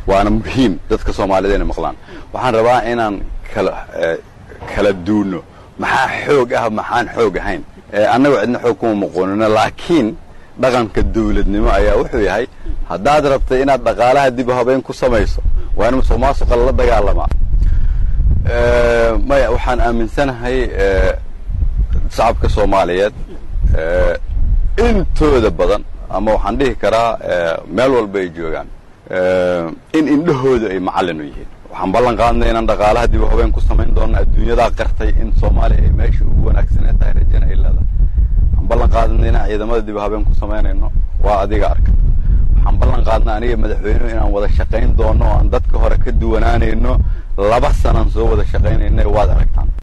waana muhiim dadka soomaalida inay maqlaan waxaan rabaa inaan kala kala duuno maxaa xoog ah maxaan xoog ahayn annaga cidna xoog kuma muqoonino laakiin dhaqanka dawladnimo ayaa wuxuu yahay haddaad rabtay inaad dhaqaalaha dib habeyn ku samayso waa in musuq maasuqa lala dagaalamaa maya waxaan aaminsanahay shacabka soomaaliyeed intooda badan ama waxaan dhihi karaa meel walba ay joogaan in indhahooda ay macallin u yihiin waxaan ballan qaadnay inaan dhaqaalaha dib habeen ku samayn doono adduunyadaa qartay in soomaaliya ay meesha ugu wanaagsanee tahay rajana ay leedahay waxaan ballan qaadnay inaan ciidamada dib habeen ku samaynayno waa adiga arka waxaan ballan qaadnay aniga madaxweynuhu inaan wada shaqayn doono o aan dadka hore ka duwanaanayno laba sanaan soo wada shaqaynayna waad aragtaan